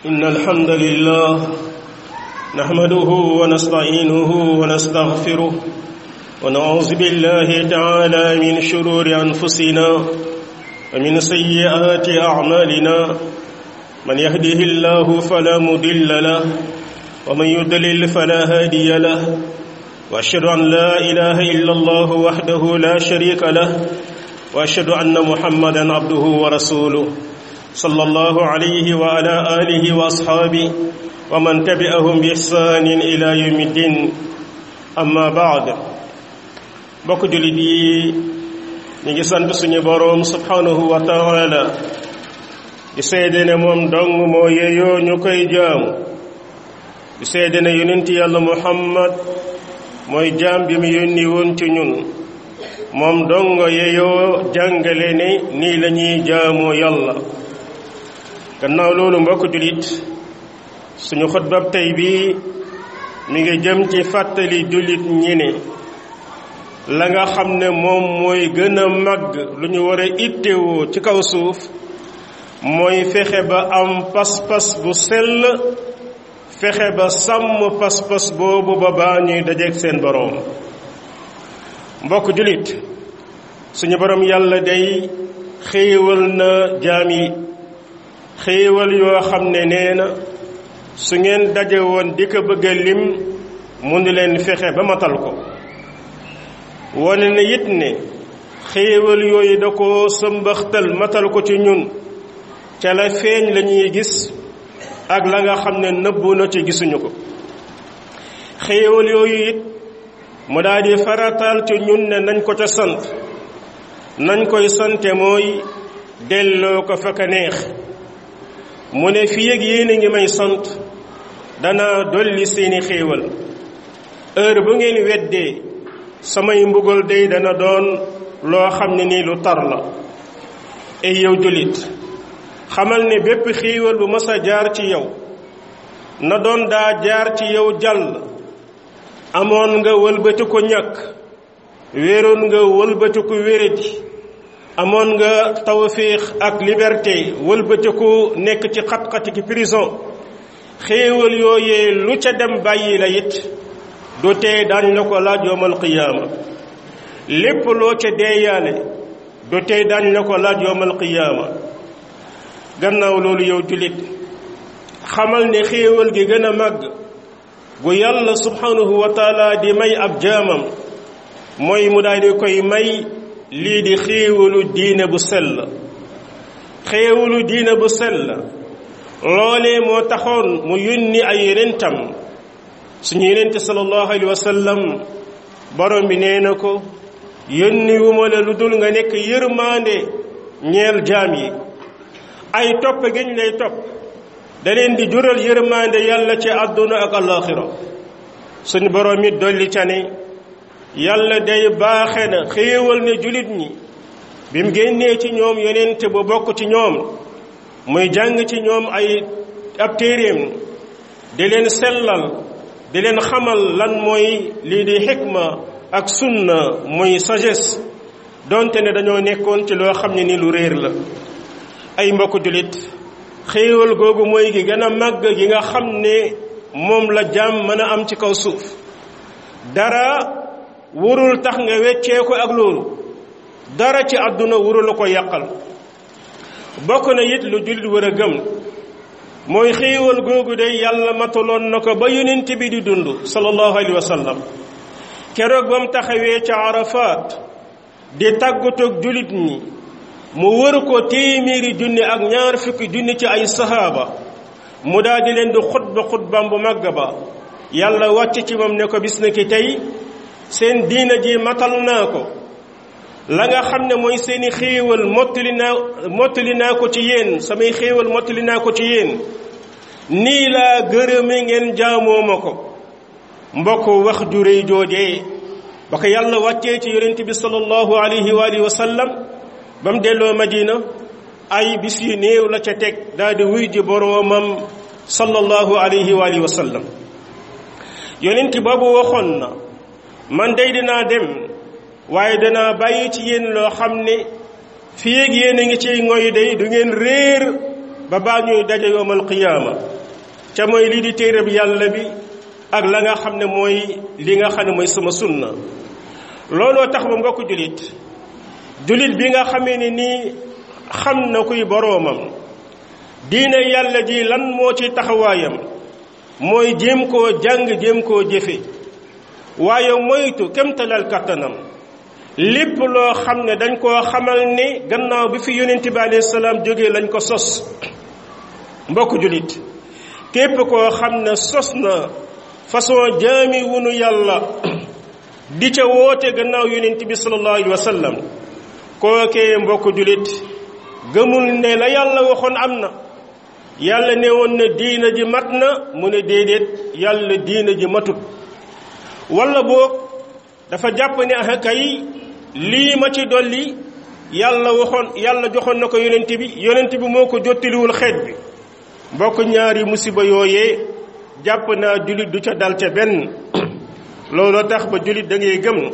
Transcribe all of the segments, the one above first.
إن الحمد لله نحمده ونستعينه ونستغفره ونعوذ بالله تعالى من شرور أنفسنا ومن سيئات أعمالنا من يهده الله فلا مضل له ومن يضلل فلا هادي له وأشهد أن لا إله إلا الله وحده لا شريك له وأشهد أن محمدا عبده ورسوله صلى الله عليه وعلى آله وأصحابه ومن تبعهم بإحسان إلى يوم الدين أما بعد bokk jullit yi ñu ngi sant suñu boroom subhanahu wa taala di seede ne moom dong moo yeyoo ñu koy jaamu di seede ne yonent yàlla muhammad mooy jaam bi mu yónni woon ci ñun moom dong yeyoo jàngale ne nii la ñuy jaamoo yàlla gannaaw loolu mbokk jullit suñu xutbab tey bi mi ngi jëm ci fàttali jullit ñi ne la nga xam ne moom mooy gën a màgg lu ñu war a ittewoo ci kaw suuf mooy fexe ba am pas-pas bu sell fexe ba sàmm pas-pas boobu ba baa ñuy dajeeg seen boroom mbokk jullit suñu boroom yàlla day xéewal na jaam yi xéewal yoo xam ne nee na su ngeen daje woon di ko bëgg a lim mënu leen fexe ba matal ko wane na it ne xéewal yooyu da ko sëmbaxtal matal ko ci ñun ca la feeñ la ñuy gis ak la nga xam ne nëbbu na ci gisuñu ko xéewal yooyu it mu daal di farataal ci ñun ne nañ ko ca sant nañ koy sante mooy delloo ko fa ka neex mu ne fii ak yéen a ngi may sant dana dolli seeni xéewal heure bu ngeen weddee samay mbugal day dana doon loo xam ne nii lu tar la ay yow jullit xamal ne bépp xéewal bu mas a jaar ci yow na doon daa jaar ci yow jàll amoon nga wëlbati ko ñàkk wéeroon nga wëlbati ko wéradi amoon nga tawfiix ak liberté wëlbati ko nekk ci xat-xati ki prison xéewal yooyee lu ca dem bàyyi la it du tee daañ la ko laaj yowmal qiyaama lépp loo ca deeyaale du tey daañ la ko laaj yowmal qiyaama gannaaw loolu yow jullit xamal ne xéewal gi gën a màgg gu yàlla subhanahu wa taala di may ab jaamam mooy mu daal di koy may lii di xéewalu diine bu sell xéewalu diine bu sell loolee moo taxoon mu yónni ay yenentam suñu yenente sallallahu alayhi wa sallam borom bi nee na ko yónni wu ma la lu dul nga nekk yërmaande ñeel jaam yi ay topp giñ lay topp da leen di jural yërmaande yàlla ci àdduna ak alaxira suñu borom it dolli ca ne yàlla day baaxe na xéewal ne julit ñi bi mu génnee ci ñoom yonente bu bokk ci ñoom muy jàng ci ñoom ay ab téeréem di leen sellal di leen xamal lan mooy lii di xikma ak sunna muy sagesse donte ne dañoo nekkoon ci loo xam ne ni lu réer la ay mbokk jullit xéewal googu mooy gi gën a màgg gi nga xam ne moom la jaam mën a am ci kaw suuf dara warul tax nga weccee ko ak loolu dara ci àdduna warul ko yàqal bokk na it lu jullit war a gëm mooy xéewal googu de yàlla mataloon na ko ba yonent bi di dund sallallahu alayhi wa sallam keroog ba mu taxawee ca Arafat di tàggatoog jullit ñi mu wër ko téeméeri junni ak ñaar fukki junni ci ay sahaaba mu daal di leen di xutba xutbaam bu màgg ba yàlla wàcc ci moom ne ko bis na ki tey seen diina ji matal naa ko la nga xam ne mooy seeni xéewal mottali naa mottali naa ko ci yéen samay xéewal mottali naa ko ci yéen nii laa gërëme ngeen jaamoo ma ko mbokk wax ju réy joojee ba ko yàlla wàccee ci yonent bi sallallahu alayhi wa alihi wa sallam ba mu delloo madina ay bis yu néew la ca teg daal di wuy ji boroomam sallallahu alayhi wa alihi wa sallam yonent boobu waxoon na man day dinaa dem waaye danaa bàyyi ci yéen loo xam ne fii ak yéen a ngi ciy ngoy day du ngeen réer ba baa ñuy daje yowmal qiyaama ca mooy lii di téereb yàlla bi ak la nga xam ne mooy li nga xam ne mooy sama sunna looloo tax ba mbokk julit julit bi nga xamee ne nii xam na kuy boroomam diine yàlla ji lan moo ci taxawaayam mooy jéem koo jàng jéem koo jëfe waaye moytu kemtalal kattanam lépp loo xam ne dañ koo xamal ne gannaaw bi fi yonent bi alayhi salaam jógee lañ ko sos mbokk julit képp koo xam ne sos na façon jaami wunu yàlla di ca woote gannaaw yonent bi sallallahu alayhi wa sallam kookee mbokk julit gëmul ne la yàlla waxoon am na yàlla ne woon na diina ji mat na mu ne déedéet yàlla diina ji matut wala boog dafa jàpp ne ah kay lii ma ci dolli yàlla waxoon yàlla joxoon na ko yonent bi yonent bi moo ko jottaliwul xeet bi mbokk ñaari musiba yooyee jàpp naa jullit du ca dal ca benn looloo tax ba jullit da ngay gëm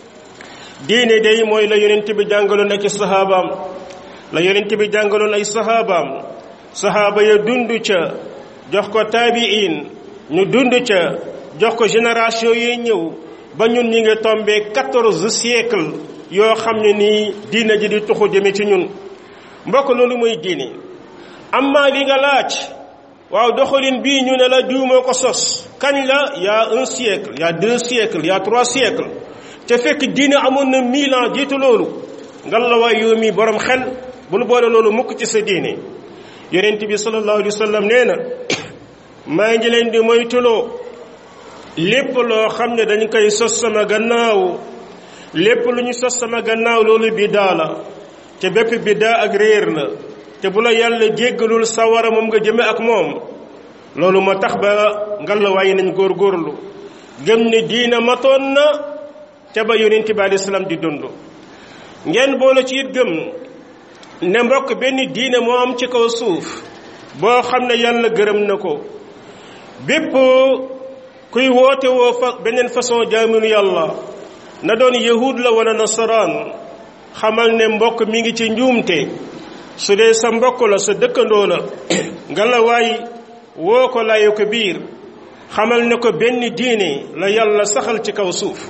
diine day mooy la yonent bi jàngaloon ak saxaabaam la yonent bi jàngaloon ay saxaabaam saxaaba ya dund ca jox ko taabiin ñu dund ca jox ko génération yi ñëw ba ñun ñi ngi tombé quatorze siècle yoo xam ne nii diine ji di tuxu jëme ci ñun mbokk loolu mooy diine amma li nga laaj waaw doxalin bii ñu ne la diw moo ko sos kañ la y a un siècle y a deux siècles y a trois siècles te fekk diine amoon na mille ans jiitu loolu ngal la waay yow mi borom xel bul boole loolu mukk ci sa diine yonent bi sallallahu alayhi wa sallam nee na maa ngi leen di moytuloo lépp loo xam ne dañ koy sos sama gannaaw lépp lu ñu sos sama gannaaw loolu biddaa la te bépp biddaa ak réer la te bu la yàlla jéggalul sawara moom nga jëme ak moom loolu moo tax ba ngallaawaay nañ góorgóorlu gëm ne diina matoon na te ba yonent bi alayhi salaam di dund ngeen boole ci it gëm ne mbokk benn diine moo am ci kaw suuf boo xam ne yàlla gërëm na ko bépp kuy woote woo fa beneen façon jaaminu yàlla na doon yahud la wala nasaraan xamal ne mbokk mi ngi ci njuumte su dee sa mbokk la sa dëkkandoo la nga la waay woo ko layu ko biir xamal ne ko benn diine la yàlla saxal ci kaw suuf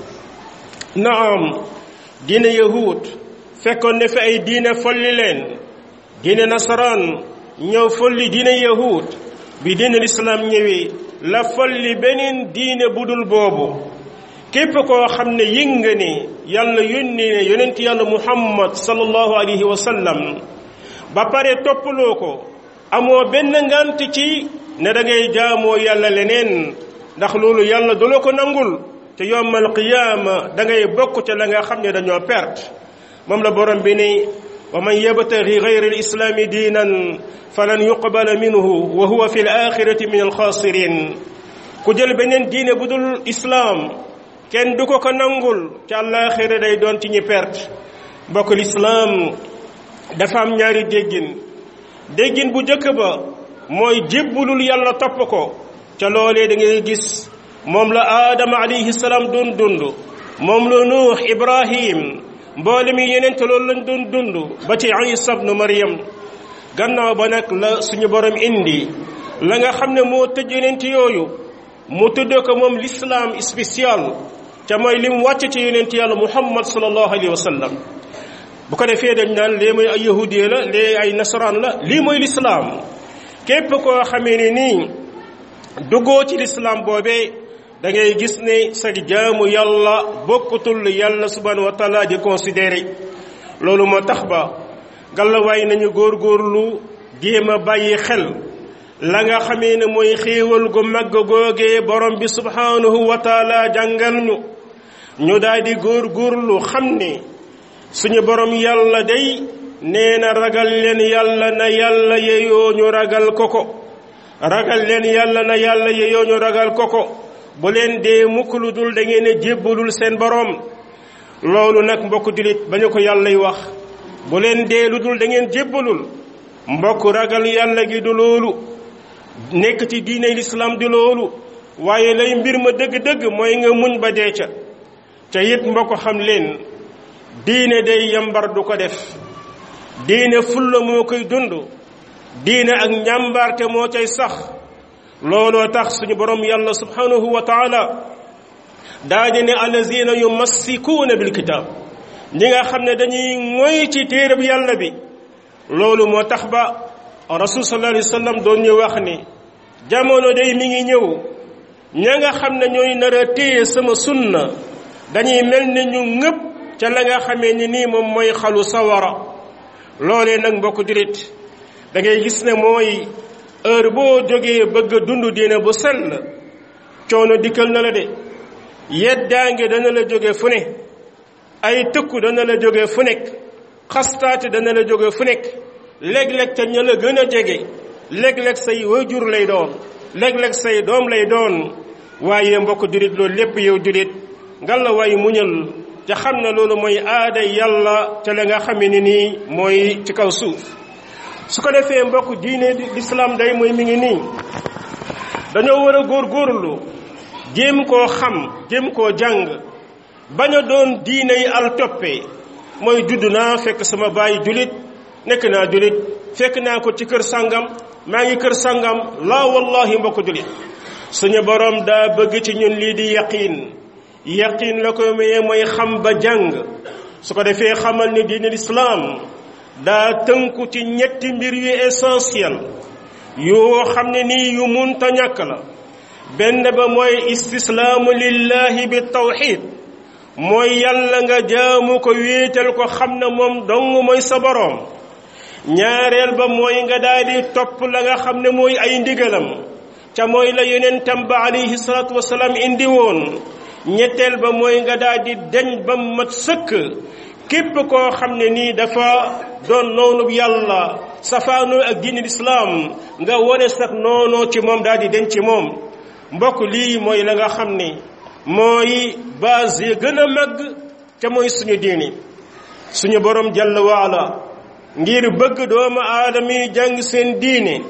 naam diine yahud fekkoon ne fi ay diine folli leen diine nasaraan ñëw folli diine yahud bi diine lislaam ñëwee la folli beneen diine budul boobu képp koo xam ne yëg nga ne yàlla yónni ne yonent yàlla muhammad sallallahu alayhi wa sallam ba pare toppaloo ko amoo benn ngant ci ne da ngay jaamoo yàlla leneen ndax loolu yàlla du la ko nangul te yowmal qiyaama da ngay bokk ca la nga xam ne dañoo perte moom la borom bi ne wa man yabtaghi ghayra al-islaami diinan falan yuqbala minhu wa huwa fi al-axirati min al-xaasirin ku jël beneen diine bu dul islaam kenn du ko ko nangul ca àllaaxira day doon ci ñi perte mbokk lislaam dafa am ñaari déggin déggin bu njëkk ba mooy jébbulul yàlla topp ko ca loolee da ngay gis moom la aadama alayhi salaam doon dund moom la nuux ibrahim mboole mi yenente loolu lañ doon dund ba ci isa ibnu maryam gannaaw ba nag la suñu borom indi la nga xam ne moo tëj yenent yooyu mu tudd ko moom l'islam spécial ca mooy lim wàcc ci yonent yàlla muhammad sallallahu alayhi wa sallam bu ko defee dañ naan lee mooy ay yahudiya la lee ay nasaraan la lii mooy lislaam képp koo xamee ne nii duggoo ci lislaam boobee da ngay gis ne sa jaamu yàlla bokkutul yàlla subhanahu wa taala di considéré loolu moo tax ba gàllawaay nañu góorgóorlu jéem a bàyyi xel la nga xamee ne mooy xéewal gu màgg googee borom bi subhanahu wa taala jàngal ñu ñu daal di góorgóorlu xam ne suñu borom yàlla day nee na ragal leen yàlla na yàlla yeyoo ñu ragal ko ko ragal leen yàlla na yàlla yeyoo ñu ragal ko ko bu leen dee mukk lu dul da ngeen a jébbalul seen borom loolu nag mbokk dilit ba ñu ko yàllay wax bu leen dee lu dul da ngeen jébbalul mbokk ragal yàlla gi du loolu nekk ci diine lislaam di loolu waaye lay mbir ma dëgg-dëgg mooy nga muñ ba dee ca ca it mbokk xam leen diine day yambar du ko def diine fulla moo koy dund diine ak njàmbaarte moo cay sax looloo tax suñu borom yàlla subhanahu wa taala daa di ne allazina yumassikuuna bil kitaab ñi nga xam ne dañuy moy ci téereb yàlla bi loolu moo tax ba rasul sallallahu alayhi wa sallam doon ñu wax ni jamono day mi ngi ñëw ña nga xam ne ñooy nar a téye sama sunna dañuy mel ne ñu ngëpp ca la nga xamee ni nii moom mooy xalu sawara loolee nag mbokk dirit da ngay gis ne mooy heure boo jógee bëgg a dund diine bu sell coono dikkal na la de yeddaange dana la jóge fu ne ay tëkku dana la jóge fu nekk xastaate dana la jóge fu nekk léeg-léeg te ña la gën a jege léeg-léeg say waajur lay doon léeg-léeg say doom lay doon waaye mbokk julit loolu lépp yow julit ngal la waaye muñal te xam ne loolu mooy aada yàlla ca la nga xamee ni nii mooy ci kaw suuf su ko defee mbokk diine lislaam day mooy mi ngi nii dañoo war a góorgóorlu jéem koo xam jéem koo jàng bañ a doon diine yi al toppee mooy judd naa fekk sama baay julit nekk naa julit fekk naa ko ci kër sàngam maa ngi kër sàngam laa wallahi mbokk julit suñu borom daa bëgg ci ñun lii di yaqiin yaqiin la ko mayee mooy xam ba jàng su ko defee xamal ni diine lislaam daa tënku ci ñetti mbir yu essentiel yoo xam ne nii yu munta ñàkk la benn ba mooy istislaamu lillahi bi tawxid mooy yàlla nga jaamu ko wéetal ko xam ne moom dong mooy sa boroom ñaareel ba mooy nga daal di topp la nga xam ne mooy ay ndigalam ca mooy la yonentam ba alayhi salaatu wasalaam indi woon ñetteel ba mooy nga daal di deñ ba mat sëkk képp koo xam ne nii dafa doon noonu yàlla safaanoo ak diine lislaam nga wone sax noonoo ci moom daal di den ci moom mbokk lii mooy la nga xam ne mooy base yi gën a màgg ca mooy suñu diini suñu borom jàll waala ngir bëgg doomu aadama yi jàng seen diine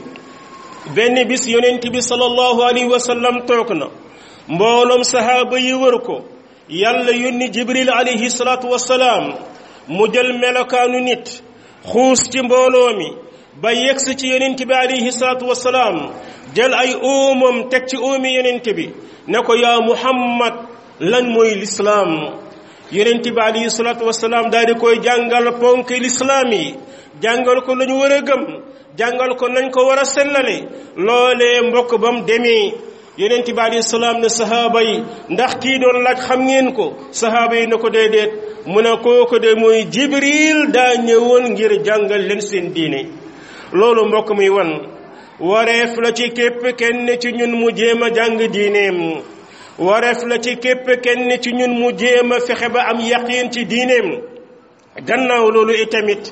benn bis yonent bi sallallahu alayhi wa sallam toog na mbooloom sahaaba yi wër ko yàlla yónni jibril alayhi salaatu wasalaam mu jël melokaanu nit xuus ci mbooloo mi ba yegsi ci yonent bi alayhi salaatu wasalaam jël ay óomam teg ci óomi yonent bi ne ko yaa muhammad lan mooy lislaam yonent bi alayhi salaatu wasalaam daal di koy jàngal ponk lislaam yi jàngal ko lañu war a gëm jàngal ko nañ ko war a sellale loolee mbokk ba mu demee yonent bi alayhi salaam ne sahaaba yi ndax kii doon laaj xam ngeen ko sahaaba yi ne ko déedéet mu ne kooku de mooy jibril daa ñëwoon ngir jàngal leen seen diine loolu mbokk muy wan wareef la ci képp kenn ci ñun mu jéem a jàng diineem wareef la ci képp kenn ci ñun mu jéem a fexe ba am yaqiin ci diineem gannaaw loolu itamit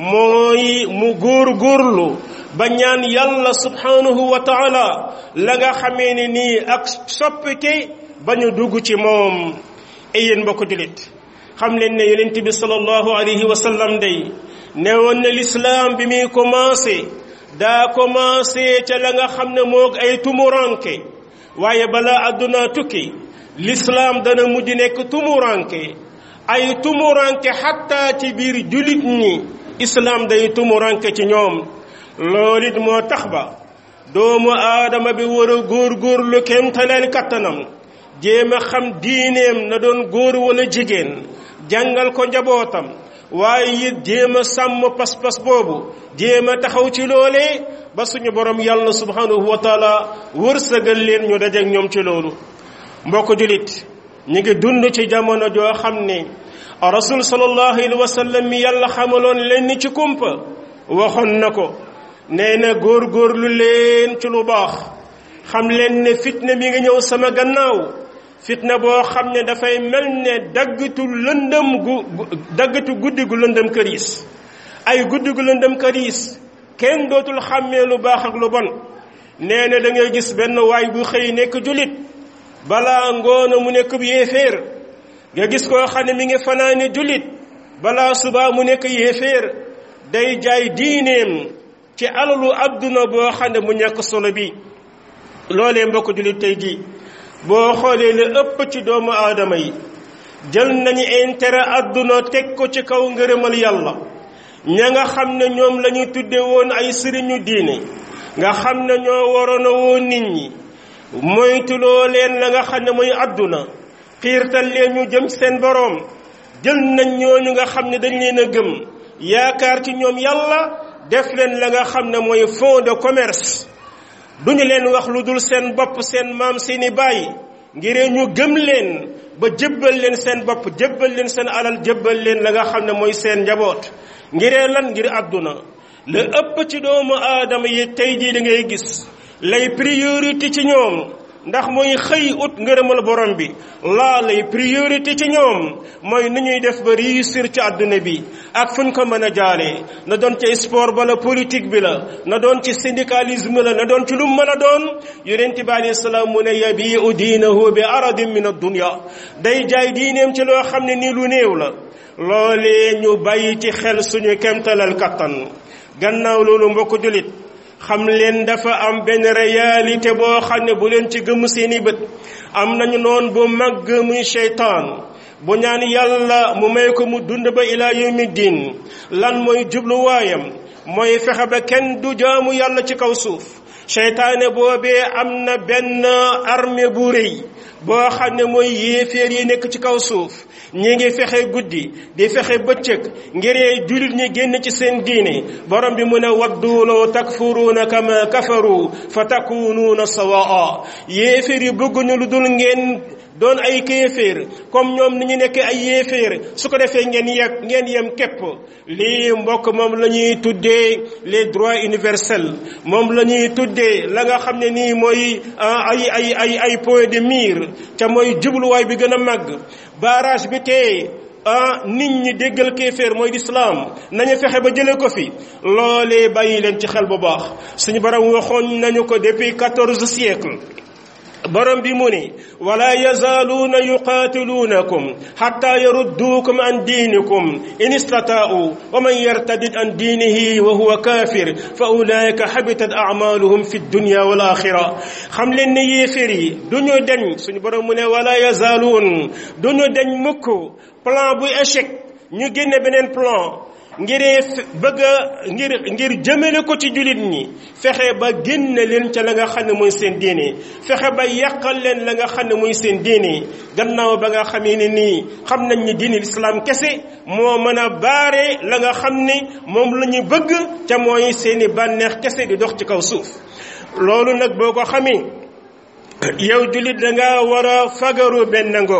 mooy mu góor góorlu ba ñaan yàlla subhanahu wa taala la nga xamee ne nii ak soppike ba ñu dugg ci moom ay yéen mbokk julit xam leen ne yonent bi sallallahu alayhi wa sallam day ne woon na lislaam bi muy commencé daa commencé ca la nga xam ne moog ay tumuranke waaye balaa àdduna tukki lislaam dana mujj nekk tumuranke ay tumuranke xatta ci biir julit ñi islaam day tumuranke ci ñoom loolu it moo tax ba doomu aadama bi war a góor-góorlu kéemtaleen kattanam jéem a xam diineem na doon góor wala jigéen jàngal ko njabootam waaye it jéem a sàmm pas-pas boobu jéem a taxaw ci loolee ba suñu borom yàlla subhanahu wa taala wërsëgal leen ñu dajeek ñoom ci loolu mbokk julit ñu ngi dund ci jamono joo xam ne rasul sallallahu alayhi wa sallam mi yàlla xamaloon leen ci kumpa waxoon na ko nee na góor-góorlu leen ci lu baax xam leen ne fitna mi ngi ñëw sama gannaaw fitna boo xam ne dafay mel ne daggatu lëndëm gu daggatu guddi gu lëndëm këriis ay guddi gu lëndëm këriis kenn dootul xàmmee lu baax ak lu bon nee na da ngay gis benn waay bu xëy nekk julit balaa ngoona mu nekk yéeféer nga gis koo xam ne mi ngi fanaane julit balaa subaa mu nekk yéeféer day jaay diineem ci alalu adduna boo xam ne mu ñàkk solo bi loolee mbokk julit tey jii boo xoolee la ëpp ci doomu aadama yi jël nañu intérêt adduna teg ko ci kaw ngërëmal yàlla ña nga xam ne ñoom la ñu tudde woon ay sëriñu diine nga xam ne ñoo waroon a woo nit ñi moytuloo leen la nga xam ne mooy àdduna xiirtal leen ñu jëm seen boroom jël nañ ñooñu nga xam ne dañ leen a gëm yaakaar ci ñoom yàlla def leen la nga xam ne mooy fonds de commerce duñu leen wax lu dul seen bopp seen maam seeni baay ngir ñu gëm leen ba jébbal leen seen bopp jébbal leen seen alal jébbal leen la nga xam ne mooy seen njaboot ngiree lan ngir àdduna la ëpp ci doomu aadama yi tey jii da ngay gis lay priorité ci ñoom ndax mooy xëy ut ngërëmal borom bi laa lay priorité ci ñoom mooy nu ñuy def ba réussir ci àdduna bi ak fuñ ko mën a jaaree na doon ci sport ba la politique bi la na doon ci syndicalisme la na doon ci lu mën a doon yonent bi alayhi salaam mu ne yabiu diinahu bi aradin min ad-dunya day jaay diineem ci loo xam ne nii lu néew la loolee ñu bàyyi ci xel suñu kemtalal kattan gannaaw loolu mbokk julit xam leen dafa am benn réalité boo xam ne bu leen ci gëm seeni bët am nañu noon bu màgg muy seytaan bu ñaan yàlla mu may ko mu dund ba ilaa yawmi diin lan mooy jubluwaayam mooy fexe ba kenn du jaamu yàlla ci kaw suuf seytaane boobee am na benn armée bu rëy boo xam ne mooy yéeféer yi nekk ci kaw suuf ñi ngi fexe guddi di fexe bëccëg ngiree jullit ñi génn ci seen diine borom bi mu ne waddu law takfuruuna kama kafaru fa takunuuna sawaa yéeféer yi bëgguñu lu dul ngeen doon ay kéeféer comme ñoom ni ñu nekk ay yéeféer su ko defee ngeen yeg ngeen yem képp lii mbokk moom la ñuy tuddee les droits universels moom la ñuy tuddee la nga xam ne nii mooy ay ay ay ay point de mire ca mooy jubluwaay bi gën a màgg barrage bi tey ah nit ñi déggal kéeféer mooy lislaam nañu fexe ba jële ko fi loolee bàyyi leen ci xel bu baax suñu borom waxoon nañu ko depuis quatorze siècle borom bi mu ne wala yazaaluuna yuqaatiluunakum xatta yarudduukum an diinikum in istataa'u wa man yartadid an diinihi wa huwa kaafir fa ulaika xabitat acmaaluhum fi dunya wal axira xam leen ne yéeféer yi du ñu deñ suñu borom mu ne wala yazaaluun du ñu deñ mukk plan bu échec ñu génne beneen plan ngiree bëgg a ngir ngir jëmale ko ci jullit ñi fexe ba génne leen ca la nga xam ne mooy seen diine fexe ba yàqal leen la nga xam ne mooy seen diine gannaaw ba nga xamee ne nii xam nañ ni diine lislaam kese moo mën a baare la nga xam ne moom la ñu bëgg ca mooy seeni bànneex kese di dox ci kaw suuf loolu nag boo ko xamee yow jullit da nga war a fagaru benn ngoog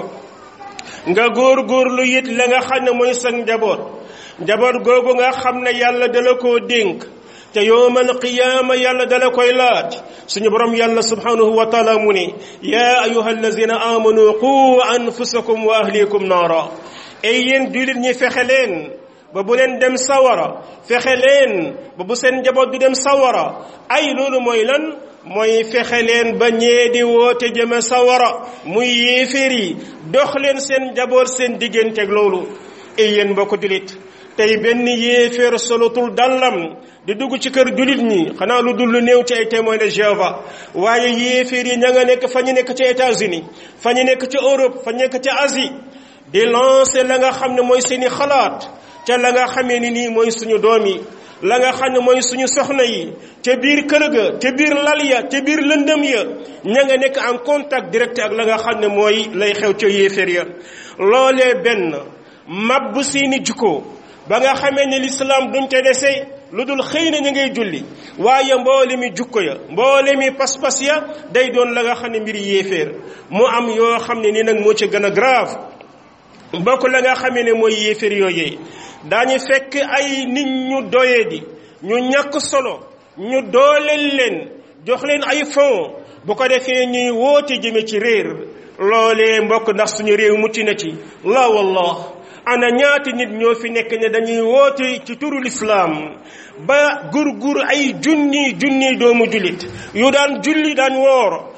nga góor-góorlu it la nga xam ne mooy sa njaboot njaboot googu nga xam ne yàlla dala koo dénk te yowmal qiyaama yàlla dala koy laaj suñu borom yàlla subhanahu wa taala mu ne yaa ayuha allazina amanu qu anfusakum wa ahlikum naara ay yéen jullit ñi fexe leen ba bu leen dem sawara fexe leen ba bu seen njaboot du dem sawara ay loolu mooy lan mooy fexe leen ba ñee di woote jëme sawara muy yéeféer yi dox leen seen njaboot seen digganteeg loolu ay yéen mbokk jullit tey benn yéeféer solotul dallam di dugg ci kër jullit ñi xanaa lu dul lu néew ci ay témoins de Jéhovah waaye yéeféer yi ña nga nekk fa ñu nekk ci États-Unis fa ñu nekk ci Europe fa ñu nekk ci Asie di lancer la nga xam ne mooy seeni xalaat ca la nga xamee ni nii mooy suñu doom yi la nga xam ne mooy suñu soxna yi ca biir kër ga ca biir lal ya ca biir lëndëm ya ña nga nekk en contact direct ak la nga xam ne mooy lay xew ca yéeféer ya loolee benn mabbu seeni jikko ba nga xamee ne lislaam duñ ca dese lu dul xëy na ñu ngay julli waaye mboole mi jukko ya mboole mi pas-pas ya day doon la nga xam ne mbiri yéeféer mu am yoo xam ne ni nag moo ci gën a grave bokk la nga xamee ne mooy yéeféer yooyee daañu fekk ay nit ñu doyee di ñu ñàkk solo ñu dooleel leen jox leen ay fond bu ko defee ñuy woote jëme ci réer loolee mbokk ndax suñu réew mucc na ci la wallah ana ñaati nit ñoo fi nekk ne dañuy woote ci turu lislaam ba gur gur ay junni junni doomu jullit yu daan julli daan woor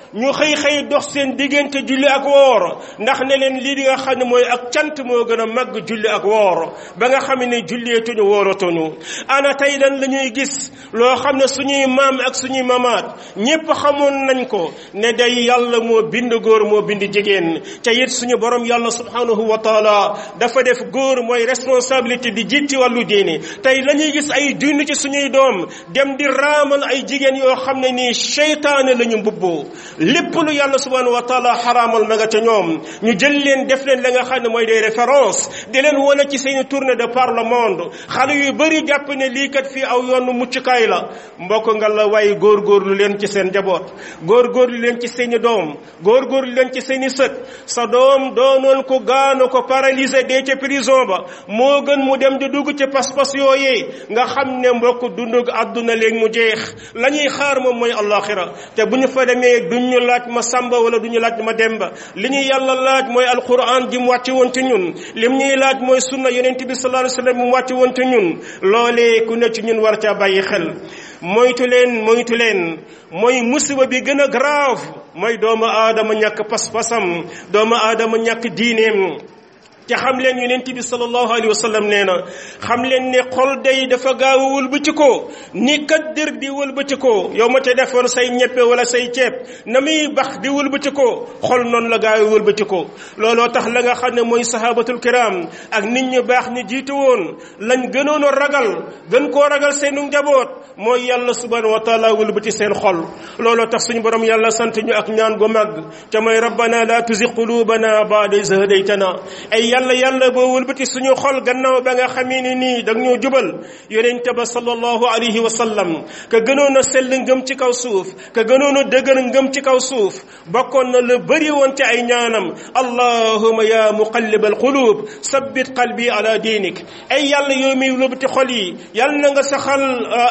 ñu xëy xëy dox seen diggante julli ak woor ndax ne leen lii di nga xam ne mooy ak cant moo gën a màgg julli ak woor ba nga xam ne julleetuñu wooratuñu ana tey lan la ñuy gis loo xam ne suñuy maam ak suñuy mamaat ñépp xamoon nañ ko ne day yàlla moo bind góor moo bind jigéen ca it suñu borom yàlla subhanahu wa taala dafa def góor mooy responsabilité di jiit ci wàllu diine tey la ñuy gis ay dund ci suñuy doom dem di raamal ay jigéen yoo xam ne nii seytaane la ñu mbubboo lépp lu yàlla subhanahu wa taala xaraamal ma nga ca ñoom ñu jël leen def leen la nga xam ne mooy des références di leen wane ci seeni tournée de par le monde xale yu bëri jàpp ne lii kat fii aw yoonu muccukaay la mbokk nga la waaye góorgóorlu leen ci seen njaboot góorgóorlu leen ci seeni doom góorgóorlu leen ci seeni sët sa doom doonoon ko gaano ko paralysé dee ca prison ba moo gën mu dem di dugg ci pas-pas yooyee nga xam ne mbokk dundug àdduna léegi mu jeex la ñuy xaar moom mooy allaxira te bu ñu fa demee duñ ñu laaj ma sàmba wala du ñu laaj ma demba li ñuy yàlla laaj mooy alquran ji mu wàcce woon ci ñun lim ñuy laaj mooy sunna yonent bi sallallahu alayhi wasallam mu wàcce woon ci ñun loolee ku ne ci ñun war caa bàyyi xel moytu leen moytu leen mooy musiba bi gën a grave mooy doomu aadama ñàkk pas-pasam doomu aadama ñàkk diineem te xam leen yonent bi sallallahu alayhi wa sallam nee na xam leen ne xol day dafa gaaw a wëlbati ko ni kat dër di wëlbati ko yow ma te defoon say ñeppe wala say ceeb na muy bax di wëlbati ko xol noonu la gaaw a wëlbati ko looloo tax la nga xam ne mooy sahabatul kiram ak nit ñu baax ñu jiitu woon lañ gënoon a ragal gën koo ragal seenu njaboot mooy yàlla subhanahu wa taala wëlbati seen xol looloo tax suñu borom yàlla sant ñu ak ñaan gu màgg ca mooy rabbana la tuzi qulubana ba'da iz hadaytana ay yàlla yàlla boo wëlbati suñu xol gannaaw ba nga xamee ni nii da ñoo jubal yonent ba sallallahu alayhi wa sallam ka gënoon a sell ngëm ci kaw suuf ka gënoon a dëgër ngëm ci kaw suuf bokkoon na la bëri woon ci ay ñaanam allahuma ya muqallib alqulub sabbit qalbi ala diinik ay yàlla yow miy wëlbati xol yi yàlla na nga saxal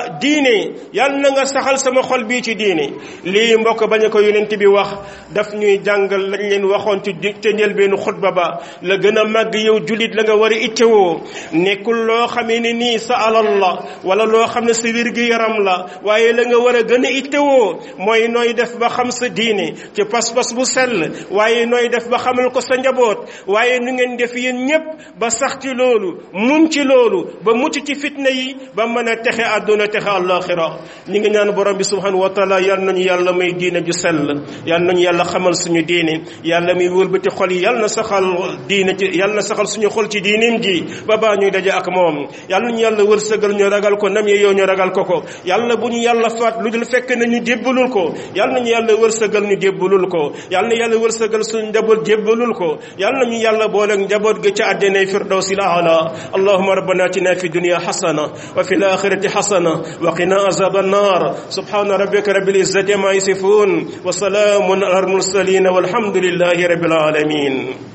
diine yàlla na nga saxal sama xol bii ci diine lii mbokk bañ ko yonent bi wax daf ñuy jàngal lañ leen waxoon ci ca njëlbeenu xutba ba la gën a màgg yow julit la nga war a ittewoo nekkul loo xamee ne nii sa alal la wala loo xam ne sa wér gi yaram la waaye la nga war a gën a ittewoo mooy nooy def ba xam sa diine ci pas-pas bu sell waaye nooy def ba xamal ko sa njaboot waaye nu ngeen def yéen ñépp ba sax ci loolu mun ci loolu ba mucc ci fitna yi ba mën a texe àdduna texe àllaaxira ñi ngi ñaan borom bi subhanahu wa taala yal nañu yàlla may diine ju sell yal nañu yàlla xamal suñu diine yàlla muy wëlbati xol yi yal na saxal diine ci yal na saxal suñu xol ci diineem ji ba baa ñuy daje ak moom yal nañu yàlla wërsëgal ñu ragal ko nam yow ñu ragal ko ko yàlla bu ñu yàlla faat lu dul fekk na ñu jébbalul ko yal nañu yàlla wërsëgal ñu jébbalul ko yal na yàlla wërsëgal suñu njaboot jébbalul ko yal nañu yàlla booleeg njaboot gi ci àddina firdawsi l aala allahuma rabbana atina fi dunya hasana wa fi l akhirati hasana wa qina azab النار سبحان ربك رب العزة ما يصفون وسلام على المرسلين والحمد لله رب العالمين